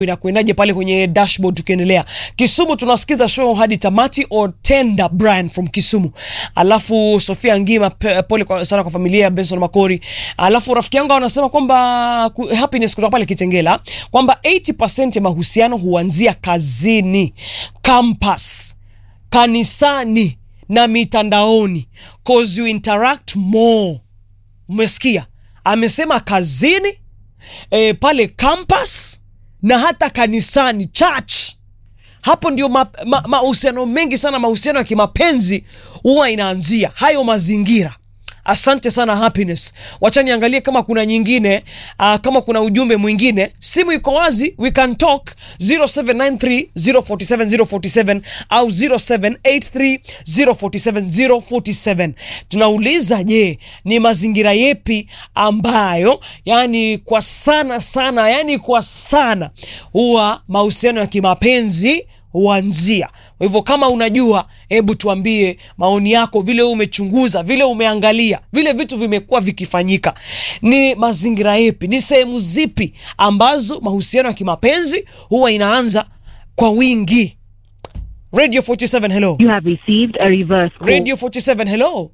inakwendaje pale kwenye dashboard tukiendelea kisumu tunasikiza show hadi tamati otenda brian from kisumu alafu sofia ngima pe- pole kwa, sana kwa familia ya benson makori alafu rafiki yangu anasema kwamba ku- happiness kutoka pale kitengela kwamba 80 ya mahusiano huanzia kazini campus kanisani na mitandaoni cause you interact more umesikia amesema kazini e, pale campus na hata kanisani church hapo ndio mahusiano ma, mahusiano mengi sana mahusiano ya kimapenzi huwa inaanzia hayo mazingira asante sana happiness wacha niangalie kama kuna nyingine uh, kama kuna ujumbe mwingine simu iko wazi we can talk 0793 047 047 au 0783 047 047 tunauliza je ni mazingira yepi ambayo yani kwa sana sana yani kwa sana huwa mahusiano ya kimapenzi huanzia kwa hivyo kama unajua hebu tuambie maoni yako vile wewe umechunguza vile umeangalia vile vitu vimekuwa vikifanyika ni mazingira yepi ni sehemu zipi ambazo mahusiano ya kimapenzi huwa inaanza kwa wingi radio 47 hello You have received a reverse call. radio 47 hello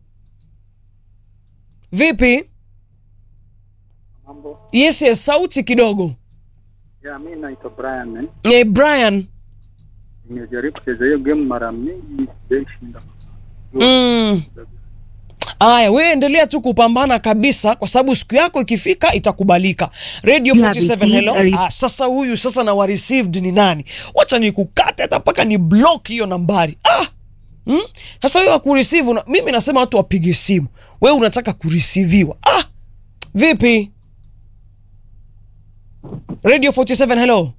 vipi Mambo. yes yes sauti kidogo Ya, mi naitwa Brian. Eh. eh, brian Nimejaribu kucheza hiyo game mara mingi sijaishinda. Mm. Aya, we endelea tu kupambana kabisa, kwa sababu siku yako ikifika itakubalika. Radio You have 47 hello. received a re- Ah, sasa huyu sasa na wa received ni nani? Wacha nikukate hata mpaka ni block hiyo nambari. Ah! Hmm? Sasa wewe kureceive una... mimi nasema watu wapige simu. Wewe unataka kureceiviwa. Ah! Vipi? Radio 47 hello.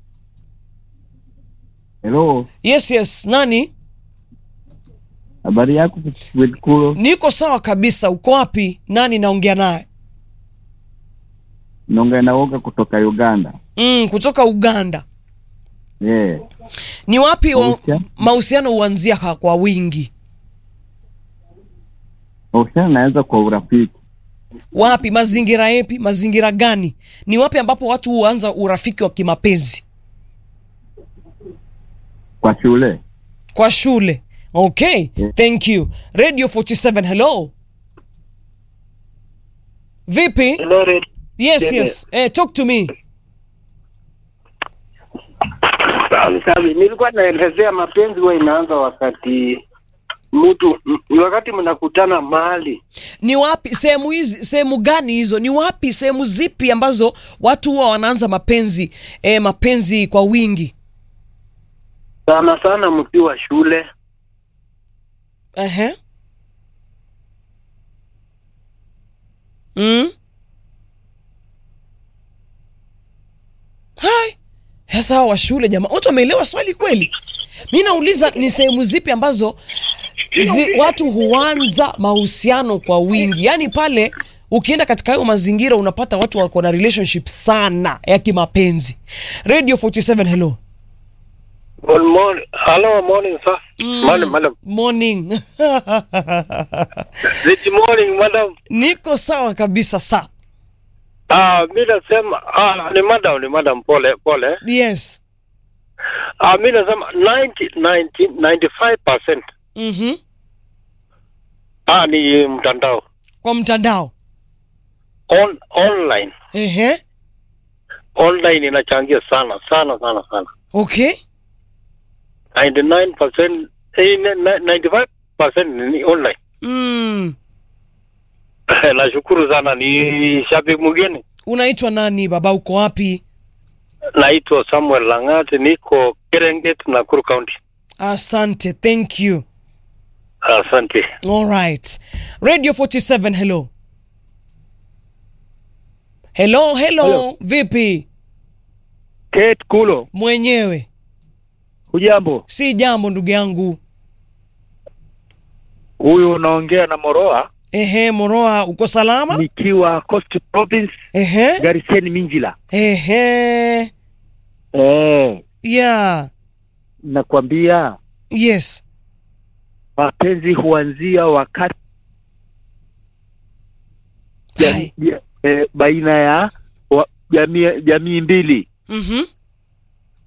Hello, Yes yes, nani? habari yako Wetkulo? Niko sawa kabisa. Uko wapi? Nani naongea naye? Naongea na Woga kutoka Uganda. Mm, kutoka Uganda. Yeah. Ni wapi wa- Mahusiano? mahusiano huanzia kwa- kwa wingi? Mahusiano naweza kwa urafiki. Wapi? Mazingira yapi? Mazingira gani? Ni wapi ambapo watu huanza urafiki wa kimapenzi? Kwa shule. Kwa shule. Okay, Yeah. thank you. Radio 47, hello. Vipi? Hello, Red. Yes, Yeah, yes. Eh, talk to me. Sawa, sawa. Nilikuwa naelezea mapenzi huwa inaanza wakati mtu m- ni wakati mnakutana mahali Ni wapi sehemu hizi sehemu gani hizo? Ni wapi sehemu zipi ambazo watu huwa wanaanza mapenzi eh, mapenzi kwa wingi? sana sana mkiwa shule. Ehe. Mm. Hai. Sasa hawa wa shule jamaa, watu wameelewa swali kweli? Mi nauliza ni sehemu zipi ambazo zi, watu huanza mahusiano kwa wingi, yaani pale ukienda katika hayo mazingira unapata watu wako na relationship sana ya kimapenzi. Radio 47 hello. Good morning. Hello, morning sir. Mm. Madam, madam. Morning. Good morning, madam. Niko sawa kabisa sa. Ah, mimi nasema ah, ni madam, ni madam pole pole. Yes. Ah, mimi nasema 90 90 95% Mhm. ah ni mtandao. Kwa mtandao. On online. Ehe. Online inachangia sana sana sana sana. Okay. 99% eh, ni- ni- 95% ni online. Mm. Nashukuru sana, ni shabiki mgeni. Unaitwa nani baba? Uko wapi? Naitwa Samuel Lang'ati, niko Serengeti, Nakuru County. Asante. Thank you. Asante. All right. Radio 47 hello. Hello, hello. Hello. Vipi? Kate Kulo, Mwenyewe. hujambo? Si jambo ndugu yangu. Huyu unaongea na Moroa Ehe, Moroa uko salama? nikiwa Coast Province, Ehe. Gariseni Minjila. Ehe. Eh, Yeah. nakwambia Yes. mapenzi huanzia wakati Hai. ja- ja- eh, baina ya wa- jamii jamii mbili. Mhm.